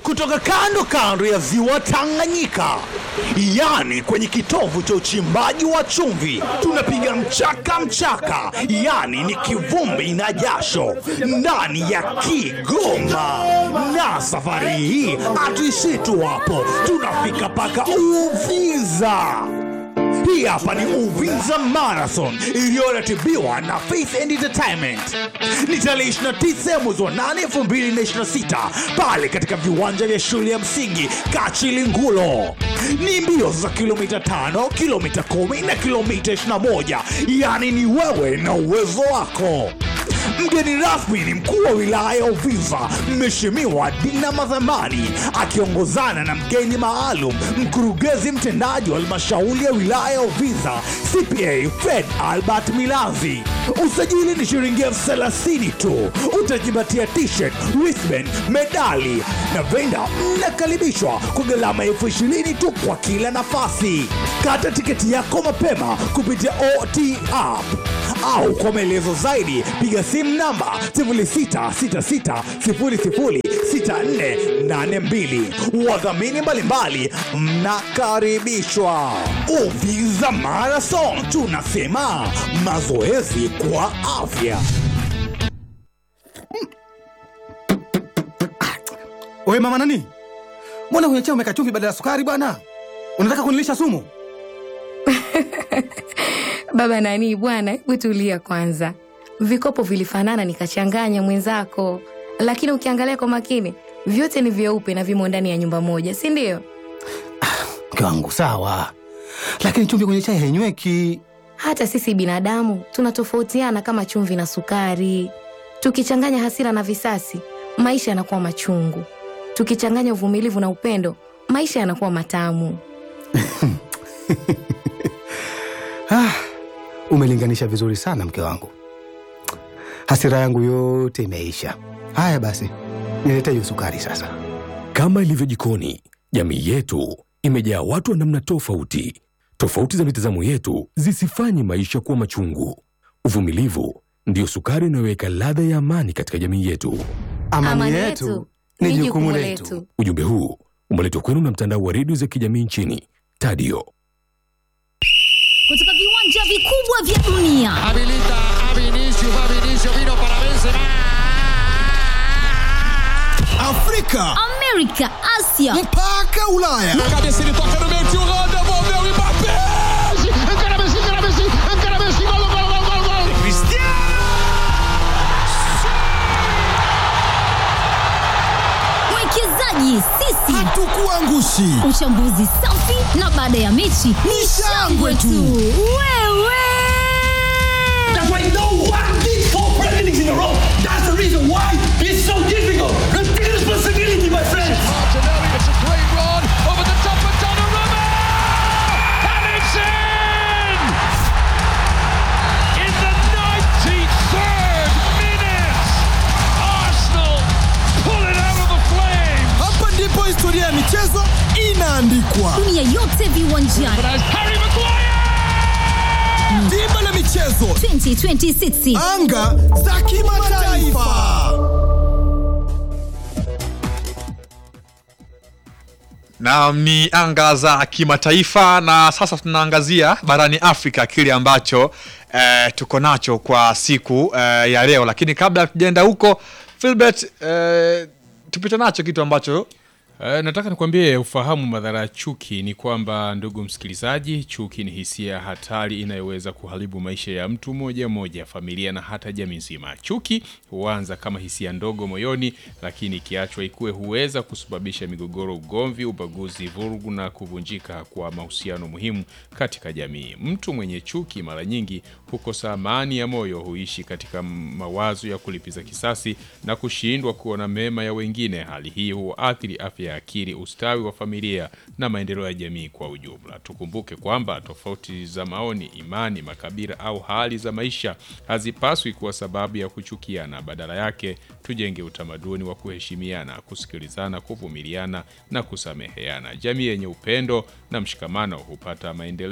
kutoka kando kando ya ziwa Tanganyika, yani kwenye kitovu cha uchimbaji wa chumvi, tunapiga mchaka mchaka, yani ni kivumbi na jasho ndani ya Kigoma. Na safari hii hatuishii tu hapo, tunafika mpaka Uvinza. Hii hapa ni Uvinza Marathon iliyoratibiwa na Faith and Entertainment. Ni tarehe 29 mwezi wa 8 2026 pale katika viwanja vya shule ya msingi Kachilingulo. Ni mbio za kilomita 5, kilomita 10 na kilomita 21, yaani ni wewe na uwezo wako. Mgeni rasmi ni mkuu wa wilaya ya Uvinza, Mheshimiwa Dina Madhamani, akiongozana na mgeni maalum, mkurugenzi mtendaji wa halmashauri ya wilaya ya Uvinza, CPA Fred Albert Milanzi. Usajili ni shilingi elfu thelathini tu. Utajipatia t-shirt, wristband, medali na venda. Mnakaribishwa kwa gharama elfu ishirini tu kwa kila nafasi. Kata tiketi yako mapema kupitia OT app au kwa maelezo zaidi piga simu namba 0666006482. Wadhamini mbalimbali mnakaribishwa. Uvinza Marathon, tunasema mazoezi kwa afya. Wewe mama nani? Mbona kwenye chai umeweka chumvi badala ya sukari bwana? Unataka kunilisha sumu? Baba nani bwana, hebu tulia kwanza. Vikopo vilifanana nikachanganya mwenzako, lakini ukiangalia kwa makini vyote ni vyeupe na vimo ndani ya nyumba moja, si ndio? Mke wangu sawa, lakini chumvi kwenye chai hainyweki. Hata sisi binadamu tunatofautiana kama chumvi na sukari. Tukichanganya hasira na visasi, maisha yanakuwa machungu. Tukichanganya uvumilivu na upendo, maisha yanakuwa matamu. Ah, umelinganisha vizuri sana mke wangu. Hasira yangu yote imeisha. Haya basi, nilete hiyo sukari sasa. Kama ilivyo jikoni, jamii yetu imejaa watu wa namna tofauti. Tofauti za mitazamo yetu zisifanye maisha kuwa machungu. Uvumilivu ndiyo sukari inayoweka ladha ya amani katika jamii yetu. Amani, yetu ni jukumu letu. Ujumbe huu umeletwa kwenu na mtandao wa redio za kijamii nchini Tadio. kutoka viwanja vikubwa vya dunia Habilita a Vinicius, va Vinicius, vino para Benzema. Afrika amerika asia mpaka Ulaya. Na cabeça ele toca no meio, tio Rô, devolveu o Mbappé. Encara Messi, encara Messi, encara Messi, gol, gol, gol, gol, gol. mwekezaji sisi Hatukuangushi. uchambuzi safi na baada ya mechi ni shangwe tu wewe That's why no one did four Premier Leagues in a row. That's the reason why it's so difficult. Take responsibility, my friends. Martinelli, it's a great run over the top of Donnarumma. And it's in! In the 93rd minute, Arsenal pull it out of the flames. Hapa ndipo historia ya michezo inaandikwa. dunia yote viwanjani As Harry Maguire! Dimba la michezo, 2026 anga za kimataifa. Naam, ni anga za kimataifa na sasa tunaangazia barani Afrika kile ambacho eh, tuko nacho kwa siku eh, ya leo, lakini kabla tujaenda huko Philbert, eh, tupite nacho kitu ambacho Uh, nataka nikwambie ufahamu madhara ya chuki ni kwamba ndugu msikilizaji, chuki ni hisia hatari inayoweza kuharibu maisha ya mtu mmoja mmoja, familia na hata jamii nzima. Chuki huanza kama hisia ndogo moyoni, lakini ikiachwa ikue huweza kusababisha migogoro, ugomvi, ubaguzi, vurugu na kuvunjika kwa mahusiano muhimu katika jamii. Mtu mwenye chuki mara nyingi hukosa amani ya moyo, huishi katika mawazo ya kulipiza kisasi na kushindwa kuona mema ya wengine. Hali hii huathiri afya ya akili, ustawi wa familia na maendeleo ya jamii kwa ujumla. Tukumbuke kwamba tofauti za maoni, imani, makabila au hali za maisha hazipaswi kuwa sababu ya kuchukiana. Badala yake, tujenge utamaduni wa kuheshimiana, kusikilizana, kuvumiliana na kusameheana. Jamii yenye upendo na mshikamano hupata maendeleo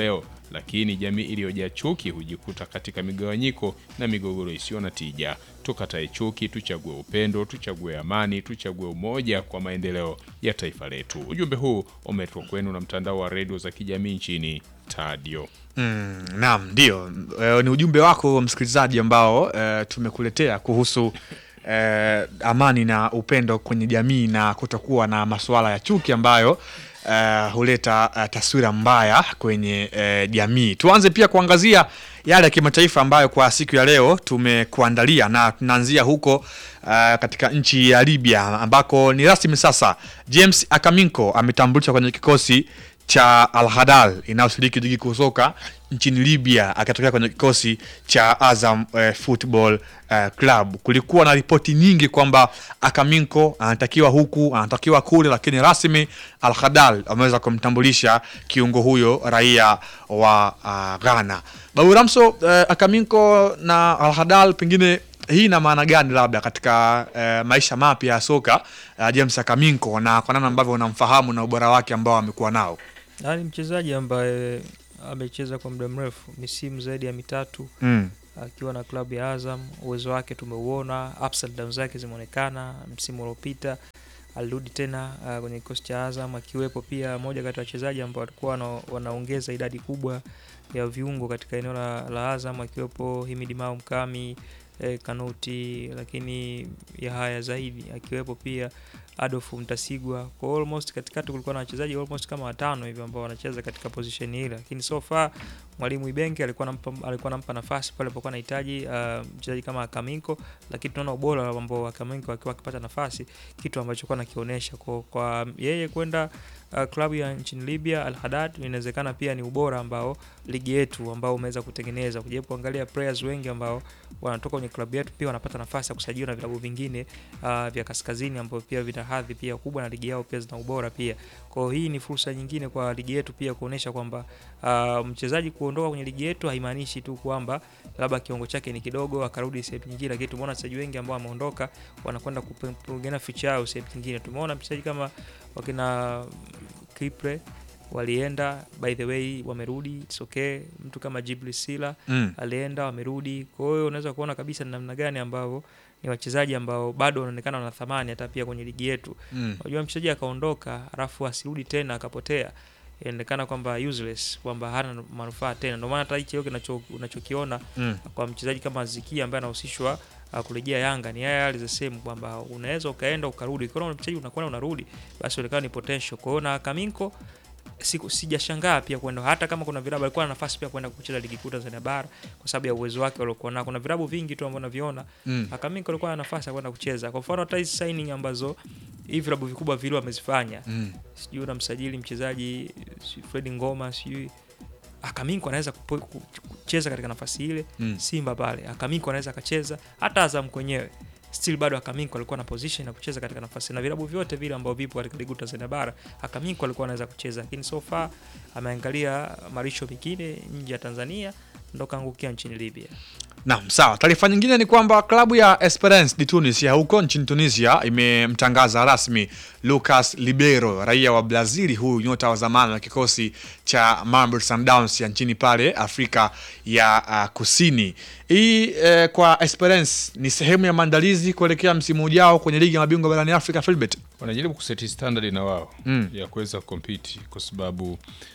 lakini jamii iliyojaa chuki hujikuta katika migawanyiko na migogoro isiyo na tija. Tukatae chuki, tuchague upendo, tuchague amani, tuchague umoja kwa maendeleo ya taifa letu. Ujumbe huu umeletwa kwenu na mtandao wa redio za kijamii nchini Tadio. Mm, naam, ndio e, ni ujumbe wako msikilizaji ambao e, tumekuletea kuhusu e, amani na upendo kwenye jamii na kutokuwa na masuala ya chuki ambayo e, huleta e, taswira mbaya kwenye e, jamii. Tuanze pia kuangazia yale ya kimataifa ambayo kwa siku ya leo tumekuandalia na tunaanzia huko uh, katika nchi ya Libya ambako ni rasmi sasa James Akaminko ametambulishwa kwenye kikosi cha Al Hadal inayoshiriki ligi kuu soka nchini Libya akatokea kwenye kikosi cha Azam eh, Football eh, Club. Kulikuwa na ripoti nyingi kwamba Akaminko anatakiwa huku anatakiwa kule, lakini rasmi Al Hadal ameweza kumtambulisha kiungo huyo raia wa uh, Ghana. Babu Ramso, eh, Akaminko na Al Hadal pengine hii ina maana gani labda katika eh, maisha mapya ya soka uh, James Akaminko na kwa namna ambavyo unamfahamu na ubora wake ambao amekuwa nao? Na ni mchezaji ambaye amecheza kwa muda mrefu, misimu zaidi ya mitatu Mm. akiwa na klabu ya Azam. Uwezo wake tumeuona, ups and downs zake zimeonekana. Msimu uliopita alirudi tena uh, kwenye kikosi cha Azam, akiwepo pia moja kati ya wachezaji ambao walikuwa wana, wanaongeza idadi kubwa ya viungo katika eneo la, la Azam, akiwepo Himidi Mao Mkami eh, Kanuti, lakini Yahaya zaidi akiwepo pia Adolf Mtasigwa. Kwa almost katikati kulikuwa na wachezaji almost kama watano hivi ambao wanacheza katika position ile, lakini so far mwalimu Ibenge alikuwa anampa alikuwa anampa nafasi pale alipokuwa anahitaji uh, mchezaji kama Kaminko, lakini tunaona ubora ambao Kaminko akiwa akipata nafasi, kitu ambacho kwa nakionyesha kwa, kwa yeye kwenda uh, klabu ya nchini Libya Al Hadad, inawezekana pia ni ubora ambao ligi yetu ambao umeweza kutengeneza. Kujaribu kuangalia players wengi ambao wanatoka kwenye klabu yetu pia wanapata nafasi ya kusajiliwa na vilabu vingine uh, vya kaskazini ambao pia vina hadhi pia kubwa na ligi yao pia zina ubora pia. Kwa hiyo hii ni fursa nyingine kwa ligi yetu pia kuonesha kwamba uh, mchezaji kuondoka kwenye ligi yetu haimaanishi tu kwamba labda kiwango chake ni kidogo akarudi sehemu nyingine, lakini tumeona wachezaji wengi ambao wameondoka wanakwenda kupigana ficha yao sehemu nyingine. Tumeona mchezaji kama wakina Kipre walienda by the way wamerudi, it's okay. Mtu kama Jibli Sila Mm. alienda wamerudi. Kwa hiyo unaweza kuona kabisa ni namna gani ambavyo ni wachezaji ambao bado wanaonekana wana thamani hata pia kwenye ligi yetu. Mm. Unajua mchezaji akaondoka alafu asirudi tena akapotea, inaonekana kwamba useless, kwamba hana manufaa tena. Ndio maana hata hicho hiyo kinacho unachokiona Mm. kwa mchezaji kama Zikia ambaye anahusishwa uh, kurejea Yanga ni yale yale the same kwamba unaweza ukaenda ukarudi. Kwa hiyo mchezaji unakwenda unarudi, basi unaonekana ni potential. Kwa hiyo na Kaminko siku sijashangaa pia kwenda hata kama kuna vilabu alikuwa na nafasi pia kwenda kucheza ligi kuu Tanzania bara kwa sababu ya uwezo wake aliokuwa nao. Kuna vilabu vingi tu ambavyo naviona Mm. Akaminko alikuwa na nafasi ya kwenda kucheza. Kwa mfano hata hizi signing ambazo hivi vilabu vikubwa vile wamezifanya Mm. sijui unamsajili mchezaji sijui Fred Ngoma sijui Akaminko anaweza kupo- ku- kucheza katika nafasi ile Mm. Simba pale Akaminko anaweza akacheza hata Azam kwenyewe still bado Akaminko alikuwa na position ya kucheza katika nafasi na vilabu vyote vile ambavyo vipo katika ligi kuu Tanzania bara Akaminko alikuwa anaweza kucheza, lakini so far ameangalia marisho mengine nje ya Tanzania ndo kaangukia nchini Libya. Naam, sawa. Taarifa nyingine ni kwamba klabu ya Esperance de Tunis ya huko nchini Tunisia imemtangaza rasmi Lucas Libero, raia wa Brazil, huyu nyota wa zamani wa kikosi cha Mamelodi Sundowns ya nchini pale Afrika ya uh, Kusini. Hii eh, kwa Esperance ni sehemu ya maandalizi kuelekea msimu ujao kwenye ligi ya mabingwa barani Afrika, Philbert. wanajaribu kuseti standard na wao Mm. ya kuweza kompiti kwa sababu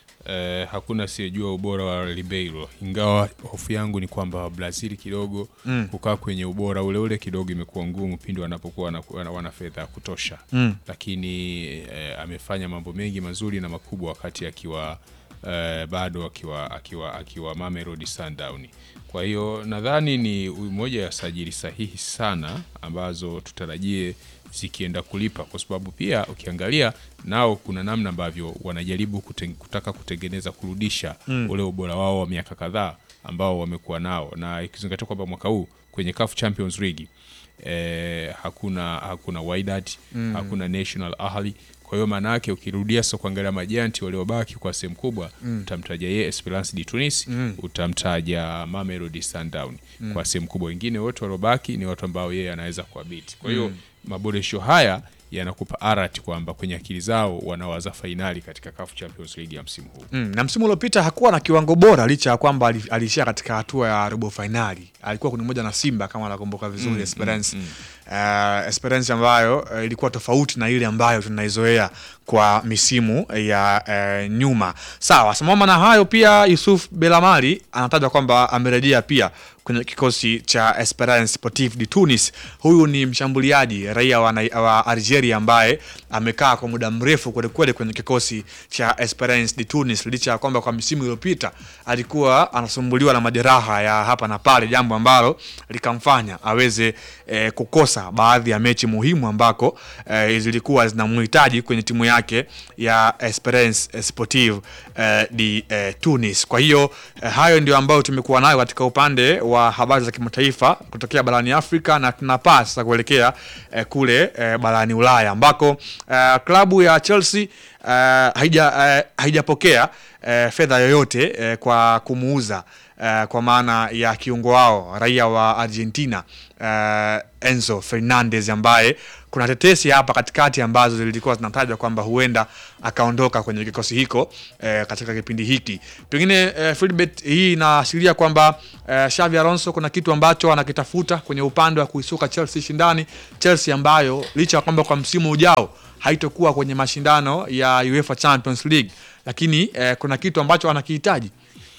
eh, hakuna asiyejua ubora wa Ribeiro, ingawa hofu yangu ni kwamba Brazil kidogo Mm. kukaa kwenye ubora ule ule kidogo imekuwa ngumu pindi wanapokuwa wana, wana, wana fedha ya kutosha Mm. lakini eh, amefanya mambo mengi mazuri na makubwa wakati akiwa eh, bado akiwa akiwa akiwa Mamelodi Sundown. Kwa hiyo nadhani ni moja ya sajili sahihi sana ambazo tutarajie zikienda kulipa, kwa sababu pia ukiangalia nao kuna namna ambavyo wanajaribu kuten, kutaka kutengeneza kurudisha Mm. ule ubora wao wa miaka kadhaa ambao wamekuwa nao, na ikizingatia kwamba mwaka huu kwenye CAF Champions League eh, hakuna hakuna Wydad Mm. hakuna National Ahli. Kwa hiyo maana yake ukirudia sasa kuangalia majanti waliobaki kwa sehemu kubwa Mm. utamtaja yeye Esperance de Tunis Mm. utamtaja Mamelodi Sundown Mm. kwa sehemu kubwa, wengine wote waliobaki ni watu ambao yeye anaweza kuabiti. Kwa hiyo Mm. maboresho haya yanakupa arat kwamba kwenye akili zao wanawaza fainali katika CAF Champions League ya msimu huu. Mm, na msimu uliopita hakuwa na kiwango bora licha ya kwamba ali- aliishia katika hatua ya robo fainali. Alikuwa kwenye moja na Simba kama nakumbuka vizuri Mm, Esperance. mm, Uh, Esperance ambayo uh, ilikuwa tofauti na ile ambayo tunaizoea kwa misimu ya uh, nyuma. Sawa, sambamba na hayo pia Yusuf Belamari anatajwa kwamba amerejea pia kwenye kikosi cha Esperance Sportive de Tunis. Huyu ni mshambuliaji raia wa, Nai- wa Algeria ambaye amekaa kwa muda mrefu kwelikweli kwenye kikosi cha Esperance de Tunis, licha ya kwamba kwa misimu iliyopita alikuwa anasumbuliwa na majeraha ya hapa na pale, jambo ambalo likamfanya aweze eh, kukosa baadhi ya mechi muhimu ambako eh, zilikuwa zinamhitaji kwenye timu yake ya Esperance Sportive eh, de eh, Tunis. Kwa hiyo eh, hayo ndio ambayo tumekuwa nayo katika upande wa habari za kimataifa kutokea barani Afrika na tunapaa sasa kuelekea eh, kule eh, barani Ulaya ambako eh, klabu ya Chelsea eh, haija eh, haijapokea eh, fedha yoyote eh, kwa kumuuza eh, kwa maana ya kiungo wao raia wa Argentina eh, Enzo Fernandez ambaye kuna tetesi hapa katikati ambazo zilikuwa zinatajwa kwamba huenda akaondoka kwenye kikosi hiko eh, katika kipindi hiki. Pengine eh, Philbert, hii inaashiria kwamba eh, Xavi Alonso kuna kitu ambacho anakitafuta kwenye upande wa kuisuka Chelsea shindani, Chelsea ambayo licha ya kwamba kwa msimu ujao haitokuwa kwenye mashindano ya UEFA Champions League, lakini eh, kuna kitu ambacho anakihitaji.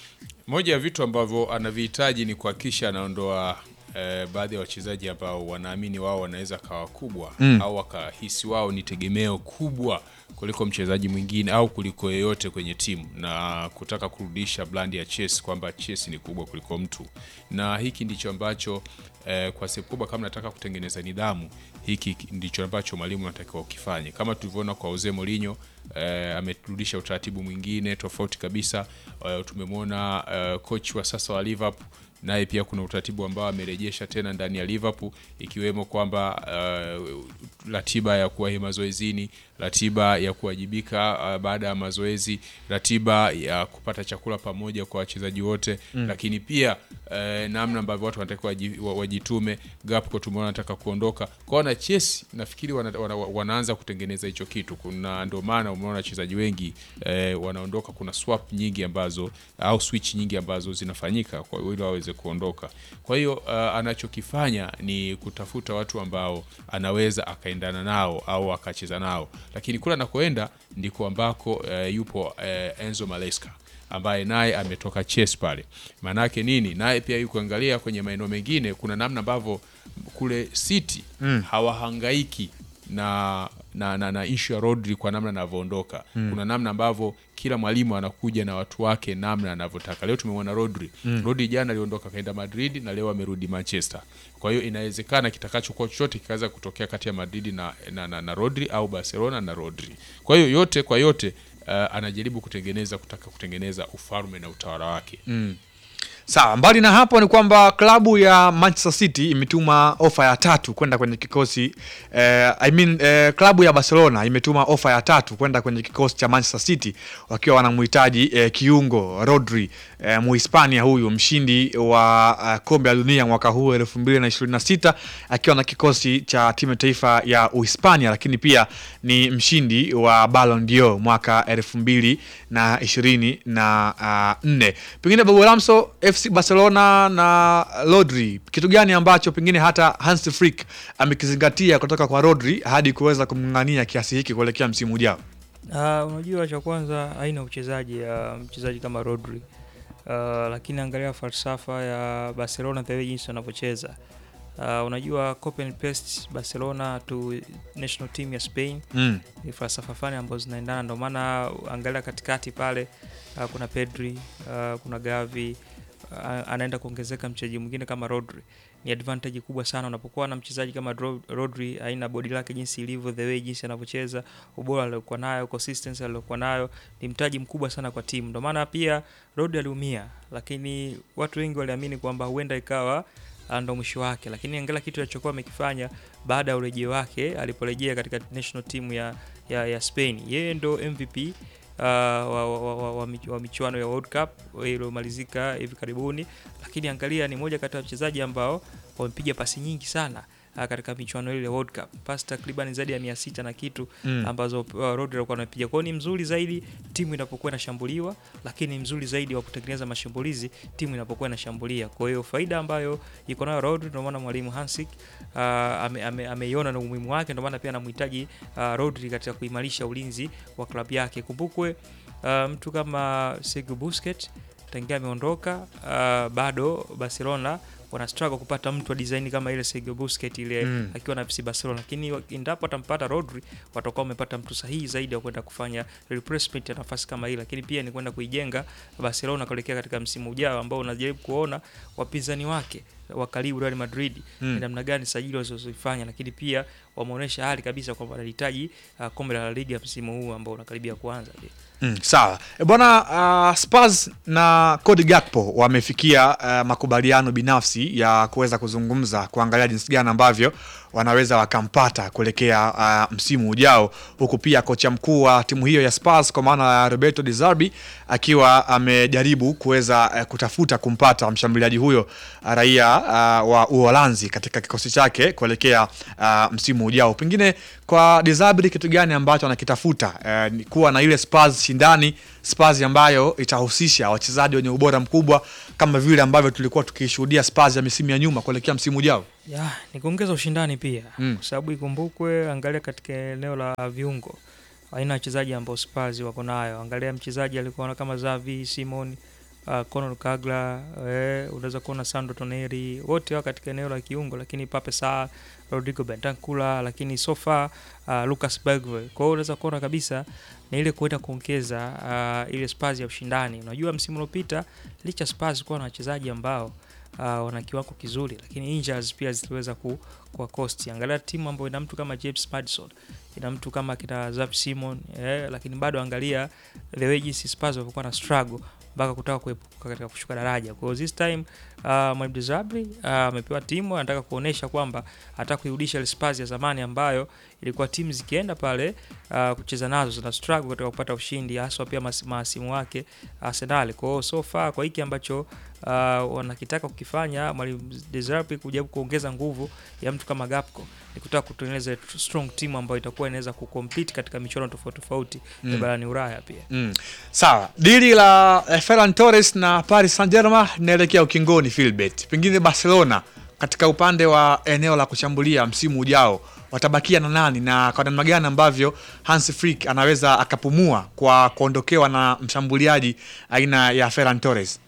Moja ya vitu ambavyo anavihitaji ni kuhakikisha anaondoa eh, baadhi ya wachezaji ambao wanaamini wao wanaweza kawa kubwa Mm. au wakahisi wao ni tegemeo kubwa kuliko mchezaji mwingine au kuliko yeyote kwenye timu na kutaka kurudisha blandi ya Chelsea kwamba Chelsea ni kubwa kuliko mtu, na hiki ndicho ambacho eh, kwa sehemu kubwa kama nataka kutengeneza nidhamu, hiki ndicho ambacho mwalimu anatakiwa ukifanye, kama tulivyoona kwa Jose Mourinho eh, amerudisha utaratibu mwingine tofauti kabisa. Eh, tumemwona eh, coach wa sasa wa Liverpool naye pia kuna utaratibu ambao amerejesha tena ndani ya Liverpool ikiwemo kwamba uh, ratiba ya kuwahi mazoezini, ratiba ya kuwajibika uh, baada ya mazoezi, ratiba ya kupata chakula pamoja kwa wachezaji wote Mm. lakini pia uh, namna ambavyo watu wanatakiwa waji- wa- wajitume. Gakpo tumeona anataka kuondoka kwao, na Chelsea nafikiri wana, wana, wanaanza kutengeneza hicho kitu. Kuna ndio maana umeona wachezaji wengi eh, wanaondoka. Kuna swap nyingi ambazo au switch nyingi ambazo zinafanyika kwa ili waweze kuondoka. Kwa hiyo uh, anachokifanya ni kutafuta watu ambao anaweza akaendana nao au akacheza nao, lakini kule anakoenda ndiko ambako uh, yupo uh, Enzo Maresca ambaye naye ametoka Chelsea pale. Maana yake nini? Naye pia yuko angalia kwenye maeneo mengine, kuna namna ambavyo kule City Mm. hawahangaiki na na, na, na issue ya Rodri kwa namna anavyoondoka Mm. kuna namna ambavyo kila mwalimu anakuja na watu wake namna anavyotaka. Leo tumemwona Rodri Mm. Rodri jana aliondoka kaenda Madrid na leo amerudi Manchester. Kwa hiyo inawezekana kitakachokuwa chochote kikaweza kutokea kati ya Madrid na, na, na, na Rodri au Barcelona na Rodri. Kwa hiyo yote kwa yote uh, anajaribu kutengeneza kutaka kutengeneza ufalme na utawala wake. Mm. Sawa, mbali na hapo ni kwamba klabu ya Manchester City imetuma ofa ya tatu kwenda kwenye kikosi eh, I mean, eh, klabu ya Barcelona imetuma ofa ya tatu kwenda kwenye kikosi cha Manchester City wakiwa wanamhitaji eh, kiungo Rodri eh, Muhispania huyu mshindi wa uh, kombe la dunia mwaka huu 2026 akiwa na kikosi cha timu ya taifa ya Uhispania, lakini pia ni mshindi wa Ballon d'Or mwaka 2024 na uh, nne. Pengine Babu Lamso, FC Barcelona na Rodri, kitu gani ambacho pengine hata Hans Flick amekizingatia kutoka kwa Rodri hadi kuweza kumng'ania kiasi hiki kuelekea msimu ujao? Uh, unajua cha kwanza aina ya uchezaji ya mchezaji kama Rodri uh, lakini angalia falsafa ya Barcelona the way jinsi wanavyocheza. Uh, unajua copy and paste Barcelona to national team ya Spain Mm. ni falsafa fulani ambazo zinaendana, ndio maana angalia katikati pale uh, kuna Pedri uh, kuna Gavi uh, anaenda kuongezeka mchezaji mwingine kama Rodri. Ni advantage kubwa sana unapokuwa na mchezaji kama Ro- Rodri, aina body lake jinsi ilivyo, the way jinsi anavyocheza, ubora aliokuwa nayo, consistency aliokuwa nayo, ni mtaji mkubwa sana kwa timu. Ndio maana pia Rodri aliumia, lakini watu wengi waliamini kwamba huenda ikawa ah, ndo mwisho wake, lakini angalia kitu alichokuwa amekifanya baada ya urejeo wake aliporejea katika national team ya, ya, ya Spain. Yeye ndo MVP uh, wa, wa, wa, wa, wa, mich- wa michuano ya World Cup iliyomalizika hivi karibuni, lakini angalia, ni moja kati ya wachezaji ambao wamepiga pasi nyingi sana uh, katika michuano ile ya World Cup pasi takriban zaidi ya mia sita na kitu Mm. ambazo uh, Rodri alikuwa anapiga. Kwa hiyo ni mzuri zaidi timu inapokuwa inashambuliwa, lakini ni mzuri zaidi wa kutengeneza mashambulizi timu inapokuwa inashambulia. Kwa hiyo faida ambayo iko nayo Rodri, ndio maana mwalimu Hansik uh, ame, ame, ameiona na umuhimu wake, ndio maana pia anamhitaji uh, Rodri katika kuimarisha ulinzi wa klabu yake. Kumbukwe uh, mtu kama Sergio Busquets tangia ameondoka uh, bado Barcelona wana struggle kupata mtu wa design kama ile Sergio Busquets ile Mm. akiwa na FC Barcelona, lakini wa- endapo atampata Rodri watakuwa wamepata mtu sahihi zaidi wa kwenda kufanya replacement ya nafasi kama hii, lakini pia ni kwenda kuijenga Barcelona kuelekea katika msimu ujao ambao unajaribu kuona wapinzani wake wa karibu Real Madrid Mm. ni namna gani sajili walizozifanya, lakini pia wameonyesha hali kabisa kwamba wanahitaji uh, kombe la La Liga msimu huu ambao unakaribia kuanza pia. Mm, sawa E, bwana uh, Spurs na Cody Gakpo wamefikia uh, makubaliano binafsi ya kuweza kuzungumza kuangalia jinsi gani ambavyo wanaweza wakampata kuelekea uh, msimu ujao, huku pia kocha mkuu wa timu hiyo ya Spurs kwa maana ya Roberto De Zerbi akiwa amejaribu kuweza uh, kutafuta kumpata mshambuliaji huyo uh, raia uh, wa Uholanzi katika kikosi chake kuelekea uh, msimu ujao. Pengine kwa De Zerbi kitu gani ambacho anakitafuta uh, ni kuwa na ile Spurs shindani, Spurs ambayo itahusisha wachezaji wenye ubora mkubwa kama vile ambavyo tulikuwa tukishuhudia Spurs ya misimu ya nyuma kuelekea msimu ujao. Ya, ni kuongeza ushindani pia Mm. kwa sababu ikumbukwe, angalia katika eneo la viungo, aina ya wachezaji ambao Spurs wako nayo. Angalia mchezaji alikuwa kama Xavi, Simon, uh, Conor Gallagher, eh, unaweza kuona Sandro Tonali, wote wao katika eneo la kiungo, lakini Pape Sarr, Rodrigo Bentancur, lakini so far uh, Lucas Bergvall. Kwa hiyo unaweza kuona kabisa ni ile kuenda kuongeza uh, ile Spurs ya ushindani. Unajua msimu uliopita licha Spurs kuwa na wachezaji ambao uh, wana kiwango kizuri, lakini injuries pia ziliweza ku, kwa cost. Angalia timu ambayo ina mtu kama James Madison, ina mtu kama kina Xavi Simon eh, lakini bado angalia the way jinsi Spurs walikuwa na struggle mpaka kutaka kuepuka katika kushuka daraja. Kwa hiyo this time uh, Mwalimu De Zerbi uh, amepewa timu anataka kuonesha kwamba anataka kuirudisha ile Spurs ya zamani ambayo ilikuwa timu zikienda pale uh, kucheza nazo zina struggle katika kupata ushindi haswa pia mas- mahasimu wake Arsenal. Kwa hiyo so far kwa hiki ambacho uh, wanakitaka kukifanya Mwalimu De Zerbi kujaribu kuongeza nguvu ya mtu kama Gakpo ni kutaka kutengeneza strong team ambayo itakuwa inaweza kucompete katika michuano tofauti tofauti Mm. ya barani Ulaya pia. Mm. Sawa, dili la eh, Ferran Torres na Paris Saint-Germain linaelekea ukingoni Philbert. Pengine Barcelona katika upande wa eneo la kushambulia msimu ujao watabakia na nani na kwa namna gani ambavyo Hans Flick anaweza akapumua kwa kuondokewa na mshambuliaji aina ya Ferran Torres?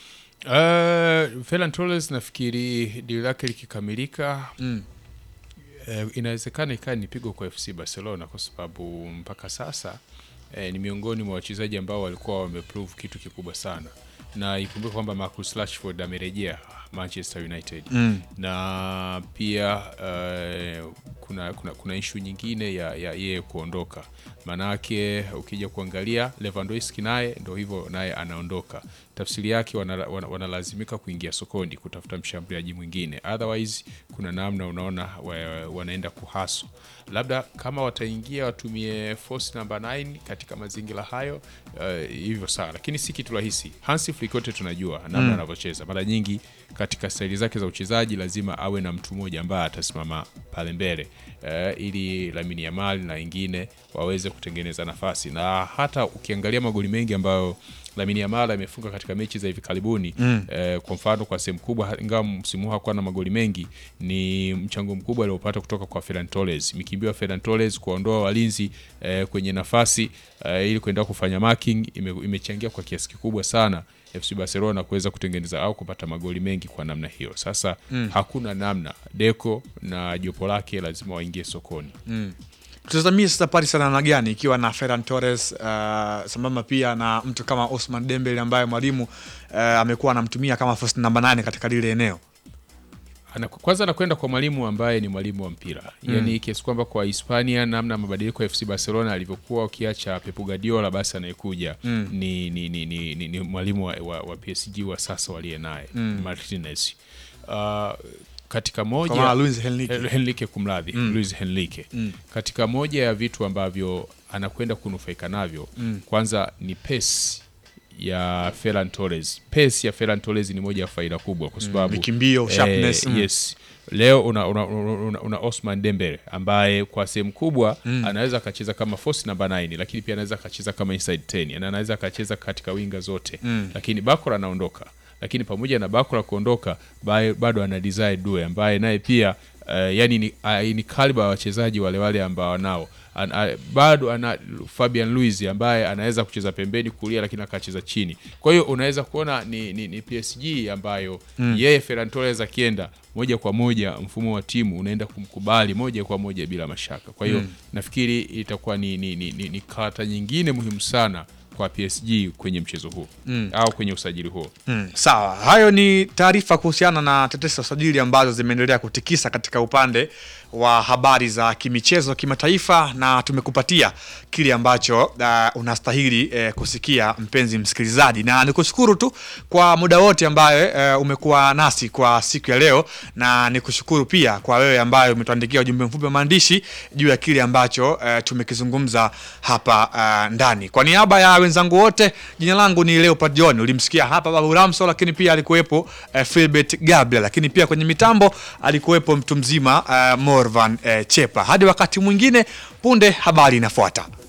Uh, Ferran Torres nafikiri dili lake likikamilika Mm. eh, inawezekana ikawa ni pigo kwa FC Barcelona kwa sababu mpaka sasa eh, ni miongoni mwa wachezaji ambao walikuwa wameprove kitu kikubwa sana, na ikumbuke kwamba Marcus Rashford amerejea Manchester United Mm. na pia eh, kuna, kuna, kuna ishu nyingine ya ya yeye kuondoka. Maanake ukija kuangalia Lewandowski naye ndo hivyo, naye anaondoka. Tafsiri yake wana- wana- wanalazimika kuingia sokoni kutafuta mshambuliaji mwingine, otherwise kuna namna unaona wa, wanaenda kuhaso, labda kama wataingia watumie force number 9 katika mazingira hayo eh, hivyo sawa, lakini si kitu rahisi. Hansi Flick wote tunajua namna Mm. anavyocheza mara nyingi katika staili zake za uchezaji lazima awe na mtu mmoja ambaye atasimama pale mbele eh, ili Lamine Yamal na wengine waweze kutengeneza nafasi, na hata ukiangalia magoli mengi ambayo Lamine Yamal amefunga katika mechi za hivi karibuni Mm. eh, kwa mfano kwa sehemu kubwa, ingawa msimu huu hakuwa na magoli mengi, ni mchango mkubwa aliopata kutoka kwa Ferran Torres, mikimbio ya Ferran Torres kuwaondoa walinzi eh, kwenye nafasi eh, ili kuenda kufanya marking ime, imechangia kwa kiasi kikubwa sana FC Barcelona kuweza kutengeneza au kupata magoli mengi kwa namna hiyo. Sasa Mm. hakuna namna, Deco na jopo lake lazima waingie sokoni. Mm. Tutazamie sasa Paris ana namna gani ikiwa na Ferran Torres uh, sambamba pia na mtu kama Osman Dembele ambaye mwalimu uh, amekuwa anamtumia kama first number 9 katika lile eneo. Ana, kwanza anakwenda kwa mwalimu ambaye ni mwalimu wa mpira Mm. yaani kiasi kwamba kwa Hispania namna mabadiliko ya FC Barcelona alivyokuwa ukiacha Pep Guardiola basi anayekuja Mm. ni, ni, ni, ni, ni, ni mwalimu wa, wa, wa PSG wa sasa waliye naye Mm. Martinez uh, katika moja Kwa maana Luis Enrique. Eh, Enrique kumradhi Mm. Luis Enrique Mm. katika moja ya vitu ambavyo anakwenda kunufaika navyo Mm. kwanza ni pace ya Ferran Torres. Pace ya Ferran Torres ni moja ya faida kubwa kwa Mm, sababu mikimbio, sharpness, mm. yes. Leo una, una, una, una, una Osman Dembele ambaye kwa sehemu kubwa Mm. anaweza akacheza kama force namba 9 lakini pia anaweza akacheza kama inside 10 na anaweza akacheza katika winga zote Mm. lakini Bakora anaondoka lakini pamoja na Bakora kuondoka bae- bado ana Desire Due ambaye naye pia uh, yani ni, uh, ni kaliba ya wachezaji wale wale ambao nao an, a, bado ana Fabian Luiz ambaye anaweza kucheza pembeni kulia lakini akacheza chini. Kwa hiyo unaweza kuona ni, ni, ni PSG ambayo Mm. yeye Ferran Torres akienda moja kwa moja mfumo wa timu unaenda kumkubali moja kwa moja bila mashaka. Kwa hiyo Mm. nafikiri itakuwa ni, ni, ni, ni, ni karata nyingine muhimu sana kwa PSG kwenye mchezo huu Mm. au kwenye usajili huo. Mm, sawa, hayo ni taarifa kuhusiana na tetesi za usajili ambazo zimeendelea kutikisa katika upande wa habari za kimichezo kimataifa, na tumekupatia kile ambacho uh, unastahili eh, kusikia mpenzi msikilizaji, na nikushukuru tu kwa muda wote ambaye eh, umekuwa nasi kwa siku ya leo, na nikushukuru pia kwa wewe ambaye umetuandikia ujumbe mfupi wa maandishi juu ya kile ambacho eh, tumekizungumza hapa uh, ndani. Kwa niaba ya wenzangu wote, jina langu ni Leopard John. Ulimsikia hapa Babu Ramso, lakini pia alikuwepo uh, Philbert Gabriel, lakini pia kwenye mitambo alikuwepo mtu mzima uh, Morvan uh, Chepa. Hadi wakati mwingine, punde habari inafuata.